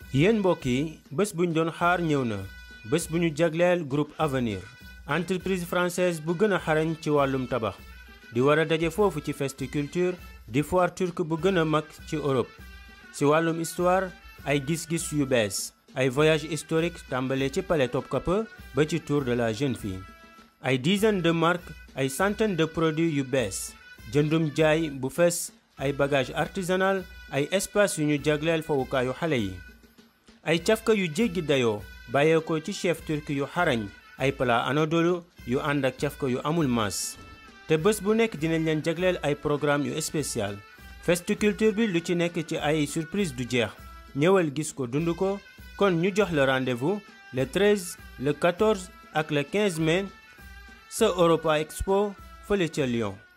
yéen mbokk yi bés bu ñu doon xaar ñëw na bés bu ñu jagleel groupe Avenir entreprise française bu gën a xarañ ci wàllum tabax di war a daje foofu ci Festiculture di foire turque bu gën a mag ci Europe ci wàllum histoire ay gis-gis yu bees ay voyage historique tàmbale ci palais Topkapi ba ci tour de la jeune fille ay dizaine de marques ay centaine de produits yu bees jëndum jaay bu fees ay bagage artisanal ay espace yu ñu jagleel fowukaayu xale yi ay cafka yu jéggi dayoo bàyyeekoo ci chef turc yu xarañ ay plat anadolu yu ànd ak cafka yu amul maas te bés bu nekk dinañ leen jagleel ay programme yu spécial Festiculture bi lu ci nekk ci ay surprise du jeex ñëwal gis ko dund ko kon ñu jox la rendez-vous le 13 le 14 ak le 15 mai sa Europa Expo fële ca Lyon